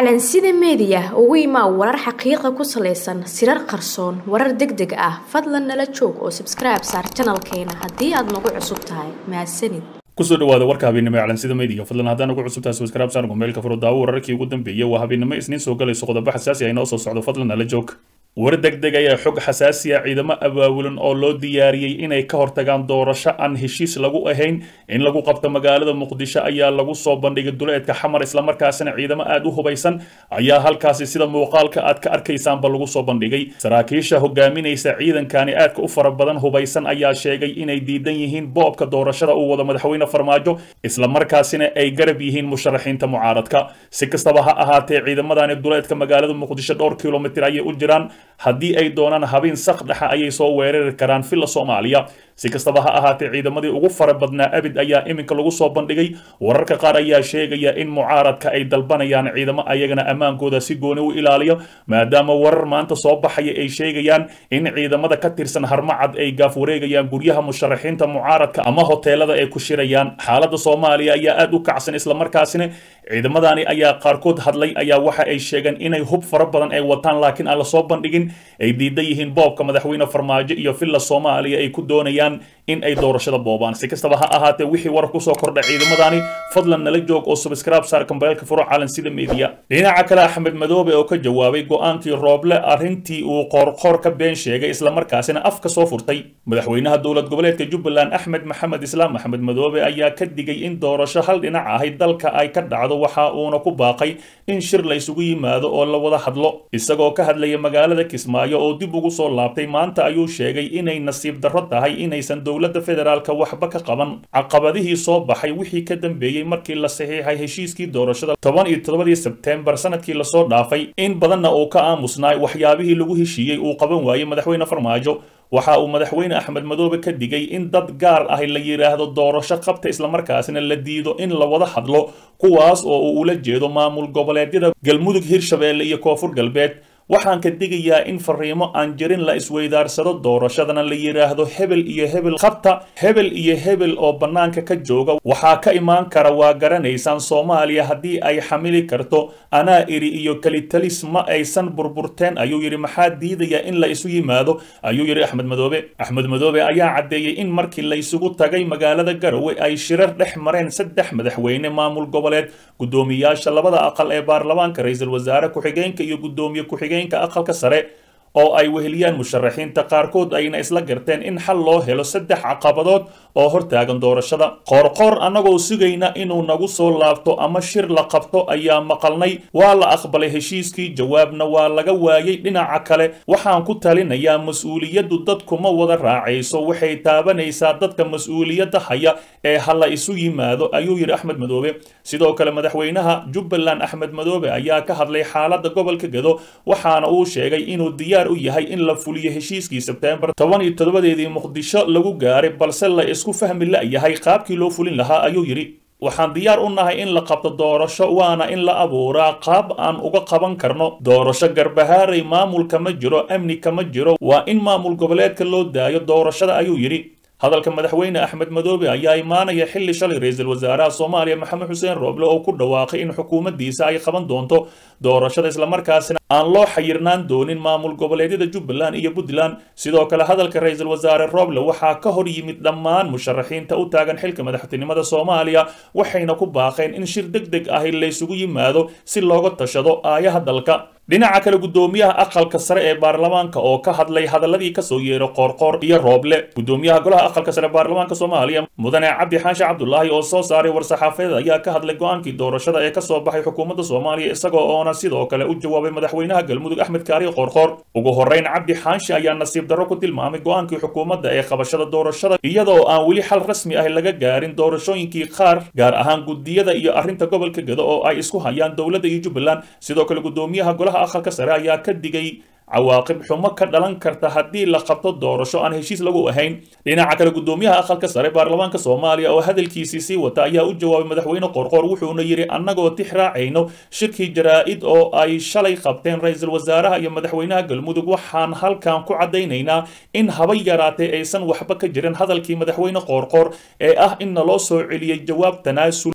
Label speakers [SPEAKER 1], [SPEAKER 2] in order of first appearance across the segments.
[SPEAKER 1] calansida meediya ugu imaa warar xaqiiqa ku salaysan sirar qarsoon warar deg deg ah fadlan nala joog oo sabskribe saar janalkeena haddii aad nagu cusub tahay mahadsanid
[SPEAKER 2] kusoo dhawaada warka habeennimo ee calansida media fadlan haddaan ugu cusub tahay subscribe saar gomeelka furo daawo wararkii ugu dambeeyay waa habeennimo isniin soo galayso qodobo xasaasi ah inoo soo socdo fadlan nala joog war degdeg ayaa xog xasaasiya ciidamo abaabulan oo loo diyaariyey inay ka hortagaan doorasho aan heshiis lagu ahayn in lagu qabto magaalada muqdisho ayaa lagu soo bandhigay duleedka xamar islamarkaasina ciidamo aada u hubaysan ayaa halkaasi sida muuqaalka aad ka arkaysaanba lagu soo bandhigay saraakiisha hogaaminaysa ciidankani aadka u fara badan hubaysan ayaa sheegay inay diidan yihiin boobka doorashada uu wado madaxweyne farmaajo islamarkaasina ay garab yihiin musharaxiinta mucaaradka si kastaba ha ahaatee ciidamadani duleedka magaalada muqdisho dhowr kilomitir ayay u jiraan haddii ay doonaan habeen sak dhexa ayay soo weerari karaan villa soomaaliya si kastaba ha ahaatee ciidamadii ugu fara badnaa abid ayaa iminka lagu soo bandhigay wararka qaar ayaa sheegaya in mucaaradka ay dalbanayaan ciidamo ayagana ammaankooda si gooni u ilaaliyo maadaama warar maanta soo baxaya ay sheegayaan in ciidamada ka tirsan harmacad ay gaaf wareegayaan guryaha musharaxiinta mucaaradka ama hoteelada ay ku shirayaan xaaladda soomaaliya ayaa aada u kacsan islamarkaasina ciidamadani ayaa qaarkood hadlay ayaa waxa ay sheegeen inay hub fara badan ay wataan laakiin aan lasoo bandhigin ay diidan yihiin boobka madaxweyne farmaajo iyo villa soomaaliya ay ku doonayaan in ay doorashada boobaan si kastaba ha ahaatee wixii war kusoo kordha ciidamadani fadlan nala joog oo subscribe saar kambeelka furo calansida media dhinaca kale axmed madoobe oo ka jawaabay go-aankii rooble arrintii uu qoorqoor ka been sheegay islamarkaasina afka soo furtay madaxweynaha dowlad goboleedka jubbaland axmed maxamed islaam axmed madoobe ayaa ka digay in doorasho hal dhinac ahay dalka ay ka dhacdo waxa uuna ku baaqay in shir la isugu yimaado oo la wada hadlo isagoo ka hadlaya magaalada kismaayo oo dib ugu soo laabtay maanta ayuu sheegay inay nasiib darro tahay inaysan dowladda federaalka waxba ka qaban caqabadihii soo baxay wixii ka dambeeyey markii la saxiixay heshiiskii doorashada toban iyo toddobadii sebteembar sanadkii lasoo dhaafay in badanna uu ka aamusnaay waxyaabihii lagu heshiiyey uu qaban waayey madaxweyne farmaajo waxa uu madaxweyne axmed madoobe ka digay in dad gaar ah la yidhaahdo doorasho qabta islamarkaasina la diido in la wada hadlo kuwaas oo uu ula jeedo maamul goboleedyada galmudug hirshabeelle iyo koonfur galbeed waxaan ka digayaa in fariimo aan jirin la isweydaarsado doorashadana la yidhaahdo hebel iyo hebel qabta hebel iyo hebel oo bannaanka ka jooga waxaa ka imaan kara waa garanaysaan soomaaliya haddii ay xamili karto anaa iri iyo kelitalis ma aysan burburteen ayuu yidhi maxaa diidaya in la isu yimaado ayuu yidhi axmed madoobe axmed madoobe ayaa caddeeyey in markii la isugu tagay magaalada garowe ay shirar dhex mareen saddex madaxweyne maamul goboleed guddoomiyaasha labada aqal ee baarlamaanka ra-iisul wasaare ku-xigeenka iyo guddoomiye ku-xigeen aqalka sare oo ay weheliyaan musharaxiinta qaarkood ayna isla garteen in xal loo helo saddex caqabadood oo hortaagan doorashada qoorqoor annagoo sugayna inuu nagu soo laabto ama shir la qabto ayaa maqalnay waa la aqbalay heshiiskii jawaabna waa laga waayey dhinaca kale waxaan ku talinayaa mas-uuliyaddu dadkuma wada raacayso waxay taabanaysaa dadka mas-uuliyadda haya ee ha la isu yimaado ayuu yidhi axmed madoobe sidoo kale madaxweynaha jubbaland axmed madoobe ayaa ka hadlay xaaladda gobolka gedo waxaana uu sheegay inuu diyaar u yahay in la fuliyo heshiiskii sebteembar toban iyo toddobadeedii muqdisho lagu gaaray balse la isku fahmi la-yahay qaabkii loo fulin lahaa ayuu yidhi waxaan diyaar u nahay in la qabto doorasho waana in la abuuraa qaab aan uga qaban karno doorasho garbahaaray maamulka ma jiro amni kama jiro waa in maamul goboleedka loo daayo doorashada ayuu yidhi hadalka madaxweyne axmed madoobe ayaa imaanaya xilli shalay ra-iisul wasaaraha soomaaliya maxamed xuseen rooble oo ku dhawaaqay in xukuumaddiisa ay qaban doonto doorashada islamarkaasina aan loo xayirnaan doonin maamul goboleedyada jubbaland iyo puntland sidoo kale hadalka ra-iisul wasaare rooble waxaa ka hor yimid dhammaan musharaxiinta u taagan xilka madaxtinimada soomaaliya waxayna ku baaqeen in shir deg deg ahi laysugu yimaado si looga tashado aayaha dalka dhinaca kale guddoomiyaha aqalka sare ee baarlamaanka oo ka hadlay hadaladii kasoo yeeray qoorqoor iyo rooble guddoomiyaha golaha aqalka sare baarlamaanka soomaaliya mudane cabdi xaashi cabdulaahi oo soo saaray war-saxaafadeed ayaa ka hadlay go-aankii doorashada ee kasoo baxay xukuumadda soomaaliya isagoo oona sidoo kale u jawaabay madaxweynaha galmudug axmed kaariyo qoorqoor ugu horeyn cabdi xaashi ayaa nasiib darro ku tilmaamay go-aankii xukuumadda ee qabashada doorashada iyadoo aan weli xal rasmi ah laga gaarin doorashooyinkii qaar gaar ahaan gudiyada iyo arrinta gobolka gedo oo ay isku hayaan dowladda iyo jubbaland sidoo kale guddoomiyaha golaha aqalka sare ayaa ka digay cawaaqib xumo ka dhalan karta haddii la qabto doorasho aan heshiis lagu ahayn dhinaca kale guddoomiyaha aqalka sare baarlamaanka soomaaliya oo hadalkiisii sii wata ayaa u jawaabay madaxweyne qorqoor wuxuuna yidhi annagoo tix raacayno shirkii jaraa-id oo ay shalay qabteen ra-iisul wasaaraha iyo madaxweynaha galmudug waxaan halkan ku caddaynaynaa in haba yaraatee aysan waxba ka jirin hadalkii madaxweyne qoorqoor ee ah in naloo soo celiyey jawaab tanaasul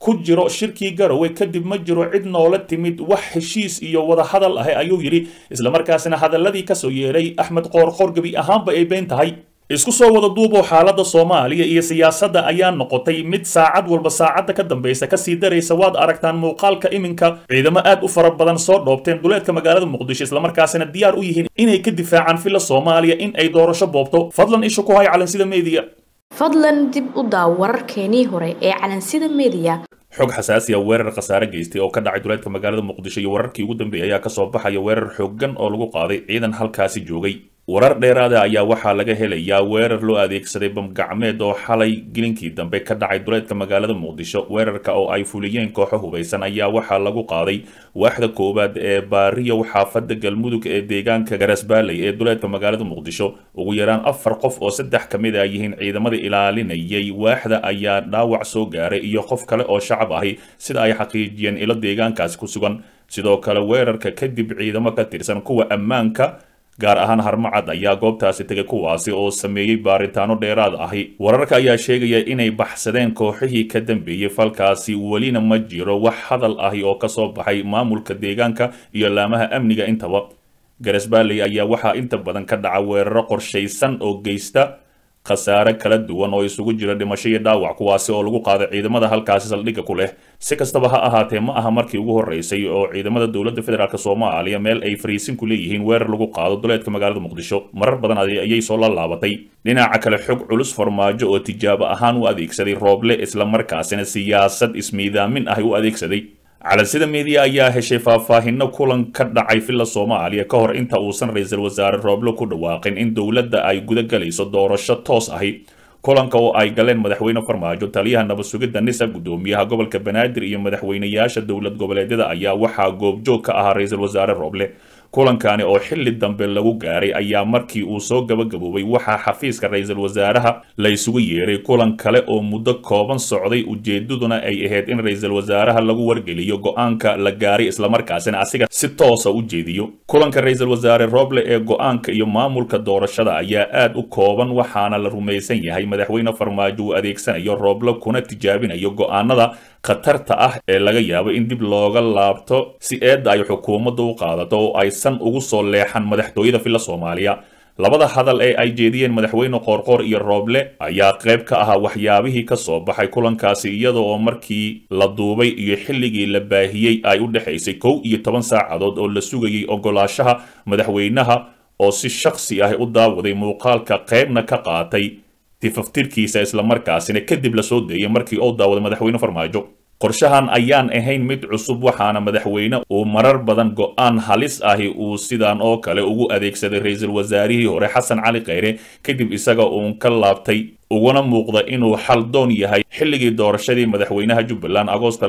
[SPEAKER 2] ku jiro shirkii garowe kadib ma jiro cid noola timid wax heshiis iyo wadahadal ah ayuu yidhi islamarkaasina hadaladii kasoo yeedhay axmed qoorqoor gebi ahaanba ay been tahay isku soo wada duuboo xaaladda soomaaliya iyo siyaasadda ayaa noqotay mid saacad walba saacadda ka dambaysa kasii daraysa waad aragtaan muuqaalka iminka ciidamo aad u fara badan soo dhoobteen duleedka magaalada muqdisho islamarkaasina diyaar u yihiin inay ka difaacaan filla soomaaliya in ay doorasho boobto fadlan isha ku hay calansida meediya
[SPEAKER 1] fadlan dib u daaw wararkeenii hore ee calansida meediya
[SPEAKER 2] xog xasaasi a weerar khasaare geystay oo ka dhacay duleedka magaalada muqdisho iyo wararkii ugu dambeeyay ayaa kasoo baxaya weerar xooggan oo lagu qaaday ciidan halkaasi joogay warar dheeraada ayaa waxaa laga helayaa weerar loo adeegsaday bamgacmeed oo xalay gelinkii dambe ka dhacay duleedka magaalada muqdisho weerarka oo ay fuliyeen kooxo hubaysan ayaa waxaa lagu qaaday waaxda koowaad ee baariyow xaafada galmudug ee deegaanka garasbaaley ee duleedka magaalada muqdisho ugu yaraan afar qof oo saddex ka mid a yihiin ciidamada ilaalinayay waaxda ayaa dhaawac soo gaaray iyo qof kale oo shacab ahi sida ay xaqiijiyeen ilo deegaankaasi ku sugan sidoo kale weerarka kadib ciidamo ka tirsan kuwa ammaanka gaar ahaan harmacad ayaa goobtaasi tegay kuwaasi oo sameeyey baaritaano dheeraad ahi wararka ayaa sheegaya inay baxsadeen kooxihii ka dambeeyey falkaasi welina ma jiro wax hadal ahi oo kasoo baxay maamulka deegaanka iyo laamaha amniga intaba garasbaaley ayaa waxaa inta badan ka dhaca weeraro qorshaysan oo geysta khasaare kala duwan oo isugu jira dhimasho iyo dhaawac kuwaasi oo lagu qaaday ciidamada halkaasi saldhigga ku leh si kastaba ha ahaatee ma aha markii ugu horreysay oo ciidamada dowladda federaalk soomaaliya meel ay fariisin ku leeyihiin weerar lagu qaado duleedka magaalada muqdisho marar badan ayay soo la laabatay dhinaca kale xog culus farmaajo oo tijaabo ahaan u adeegsaday rooble islamarkaasina siyaasad ismiidaamin ah u adeegsaday calansida meediya ayaa heshay faahfaahino kulan ka dhacay villa soomaaliya ka hor inta uusan ra-iisul wasaare rooble ku dhawaaqin in dowladda ay guda galayso doorasho toos ahi kulanka oo ay galeen madaxweyne farmaajo taliyaha nabad sugidda nisa guddoomiyaha gobolka banaadir iyo madaxweynayaasha dowlad goboleedyada ayaa waxaa goobjoog ka ahaa ra-iisul wasaare rooble kulankani oo xilli dambe lagu gaaray ayaa markii uu soo gabagaboobay waxaa xafiiska ra-iisul wasaaraha la isugu yeeray kulan kale oo muddo kooban socday ujeedaduna ay ahayd in ra-iisul wasaaraha lagu wargeliyo go-aanka la gaaray islamarkaasina asiga si toosa u jeediyo kulanka ra-iisul wasaare rooble ee go-aanka iyo maamulka doorashada ayaa aad u kooban waxaana la rumaysan yahay madaxweyne farmaajo uu adeegsanayo rooble kuna tijaabinayo go-aanada khatarta ah ee laga yaabo in dib looga laabto si eedda ay xukuumadda u qaadato oo aysan ugu soo leexan madaxtooyada villa soomaaliya labada hadal ee ay jeediyeen madaxweyne qoorqoor iyo rooble ayaa qayb ka ahaa waxyaabihii ka soo baxay kulankaasi iyada oo markii la duubay iyo xilligii la baahiyey ay u dhexaysay kow iyo toban saacadood oo la sugayay ogolaashaha madaxweynaha oo si shakhsi ah u daawaday muuqaalka qaybna ka qaatay tifaftirkiisa islamarkaasina kadib la soo deeyay markii uu daawaday madaxweyne farmaajo qorshahan ayaan ahayn mid cusub waxaana madaxweyne uu marar badan go-aan halis ahi uu sidan oo kale ugu adeegsaday ra-iisul wasaarihii hore xasan cali kheyre kadib isaga uun ka laabtay uguna muuqda inuu xal doon yahay xilligii doorashadii madaxweynaha jubbaland agoosta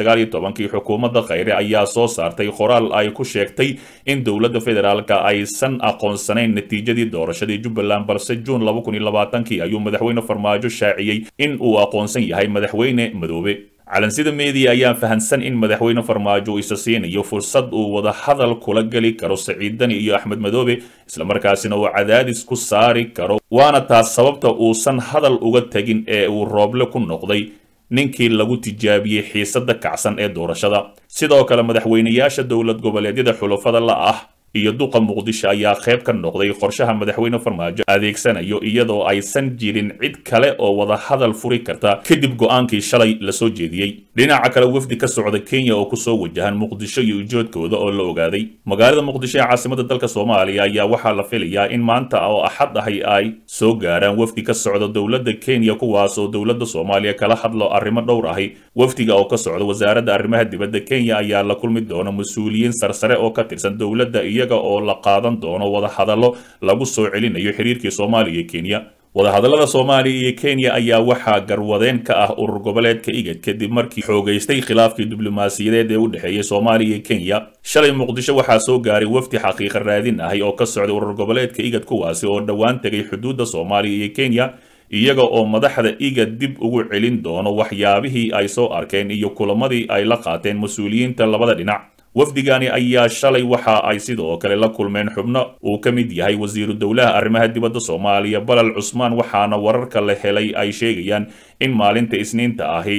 [SPEAKER 2] kii xukuumadda kheyre ayaa soo saartay qoraal ay ku sheegtay in dowladda federaalka aysan aqoonsanayn natiijadii doorashadii jubbaland balse juun kii ayuu madaxweyne farmaajo shaaciyey in uu aqoonsan yahay madaxweyne madoobe calansida meediya ayaa fahansan in madaxweyne farmaajo isa siinayo fursad uu wada hadal kula geli karo saciidani iyo axmed madoobe islamarkaasina uu cadaadis ku saari karo waana taas sababta uusan hadal uga tegin ee uu rooble ku noqday ninkii lagu tijaabiyey xiisadda kacsan ee doorashada sidoo kale madaxweynayaasha dowlad goboleedyada xulafada la ah iyo duqa muqdisho ayaa qayb ka noqday qorshaha madaxweyne farmaajo adeegsanayo iyadoo aysan jirin cid kale oo wada hadal furi karta kadib go-aankii shalay lasoo jeediyey dhinaca kale wafdi ka socda kenya oo kusoo wajahan muqdisho iyo ujoodkooda oo la ogaaday magaalada muqdisho ee caasimada dalka soomaaliya ayaa waxaa la filayaa in maanta oo axad ahi ay soo gaaraan wafdi ka socda dowladda kenya kuwaas oo dowladda soomaaliya kala hadlo arrimo dhowr ahi wafdiga oo ka socda wasaaradda arrimaha dibadda kenya ayaa la kulmi doona mas-uuliyiin sarsare oo ka tirsan dowladda iyaga oo la qaadan doono wada hadallo lagu soo celinayo xiriirkii soomaaliya iyo kenya wadahadallada soomaaliya iyo kenya ayaa waxaa garwadeen ka ah urur goboleedka igad kadib markii xoogaystay khilaafkii diblomaasiyadeed ee u dhexeeyey soomaaliya iyo kenya shalay muqdisho waxaa soo gaaray wafdi xaqiiqa raadin ahi oo ka socday urur goboleedka igad kuwaasi oo dhowaan tegay xuduudda soomaaliya iyo kenya iyaga oo madaxda igad dib ugu celin doono waxyaabihii ay soo arkeen iyo kulamadii ay la qaateen mas-uuliyiinta labada dhinac wafdigani ayaa shalay waxa ay sidoo kale la kulmeen xubno uu ka mid yahay wasiiru dowlaha arrimaha dibadda soomaaliya balal cusmaan waxaana wararka la helay ay sheegayaan in maalinta isniinta ahi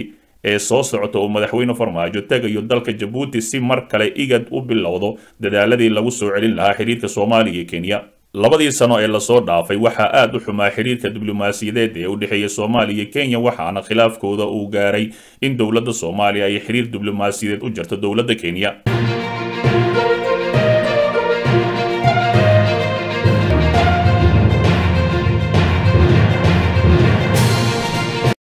[SPEAKER 2] ee soo socota oo madaxweyne farmaajo tegayo dalka jabuuti si mar kale igad u bilowdo dadaaladii lagu soo celin lahaa xiriirka soomaaliya iyo kenya labadii sano ee lasoo dhaafay waxaa aad u xumaa xiriirka diblomaasiyadeed ee u dhexeeya soomaaliya iyo kenya waxaana khilaafkooda uu gaaray in dowladda soomaaliya ay xiriir diblomaasiyadeed u jirto dowladda kenya